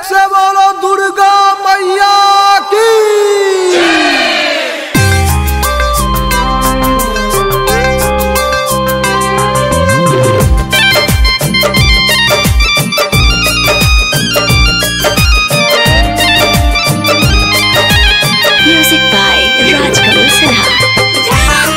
से बोलो दुर्गा मैया की Music by Rajkamal Sinha.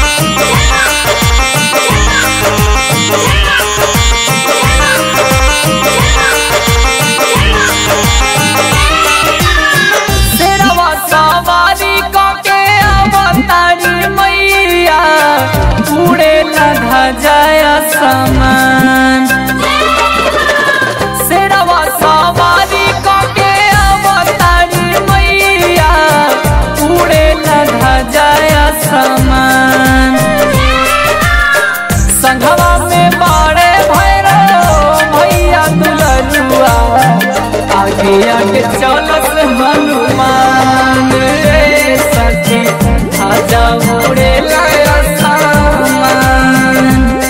शेरवा सवारी कके अवतारी मैया उड़े लधा जाय समान शेरवा सवारी कके अवतारी मैया उड़े लधा जाय समान संघवा में बाड़े भैरव भैया दुलरुआ आगे आगे चलत हनुमान रे सखी आजा उड़े लाया सामान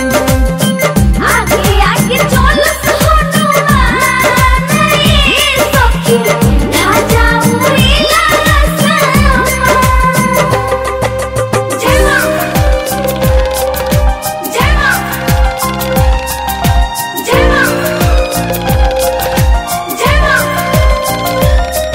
आगे आगे चलत हनुमान रे सखी राजा उड़ेला सामान जय मां जय मां जय मां जय मां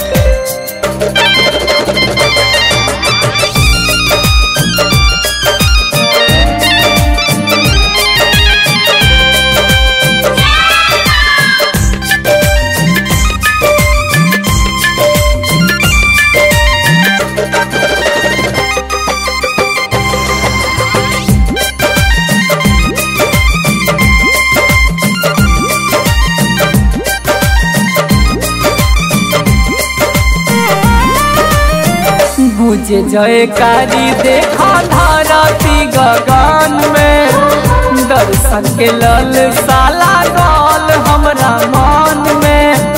गुजे जयकारी देखा धरती गगन में दर्शन के लल साला गल हमरा मन में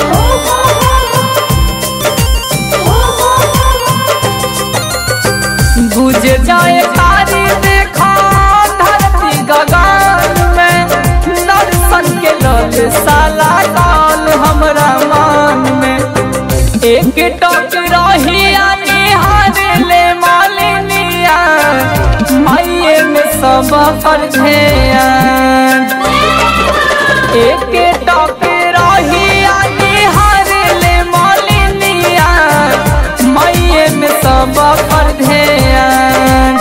गुजे जयकारी देखा धरती गगन में दर्शन के लल साला गल हमरा मन में एक टक रही आगे हार ले मालिनिया माइये में सब पर ध्यान एक टक रही आगे हार ले मालिनिया माइये में सब पर ध्यान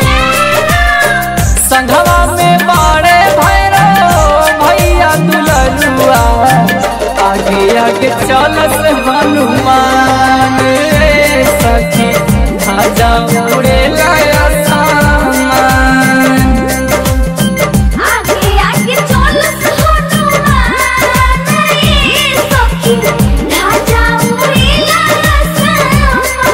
संघवा में बाड़े भैरव भैया दुलरुआ आगे आगे चलत हनुमान रे सखी आजा उड़े लाया सामान आगे आगे चलत हनुमान रे सखी राजा उड़ेला सामान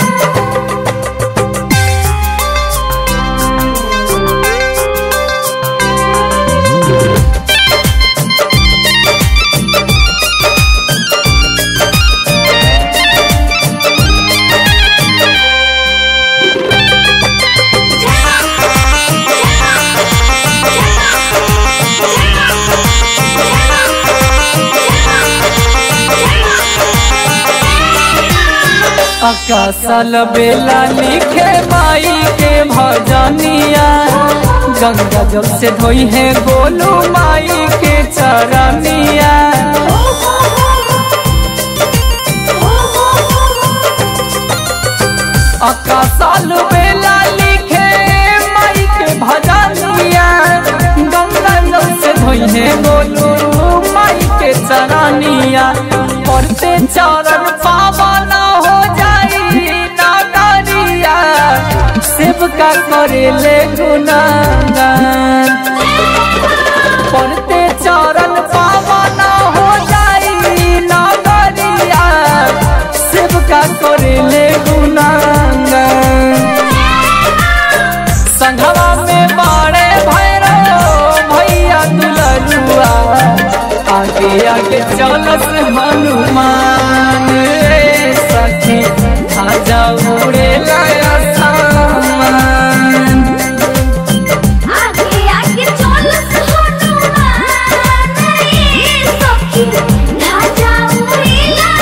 अकासल बेला लिखे माई के भजनिया गंगा जल से धोई है गोलू माई के चरनिया अकासल बेला लिखे माई के भजनिया गंगा जल से धोई है गोलू माई के चरनिया पढ़ते चरण पावन हो जाई नागरिया सेवका करे ले गुनागान पढ़ते चरण पावन हो जाई नागरिया सेवका करे ले गुनागान संघवा में बाड़े भैरव भैया दुलरुआ आगे आगे चलत हनुमान रे सखी आजा उड़े लाया सामान आगे आगे चलत हनुमान रे सखी राजा उड़ेला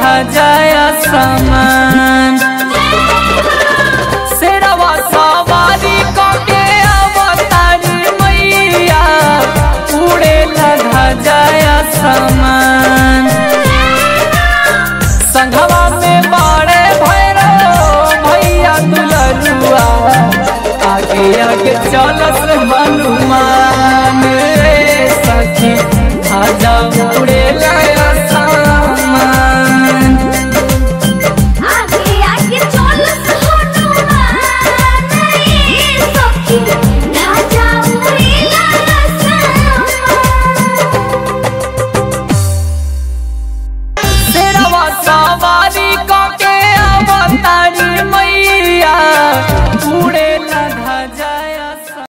ध्वजाया समान शेरवा सवारी कके अवतारी मैया उड़ेला ध्वजाया समान संघवा में बड़े भैरव भैया दुलरुआ आगे आगे चलस हनुमान रे सखी ध्वजा उड़ेला समान आगे आगे चलस हनुमान रे सखी ध्वजा उड़ेला शेरवा सवारी कके अवतारी मैया उड़े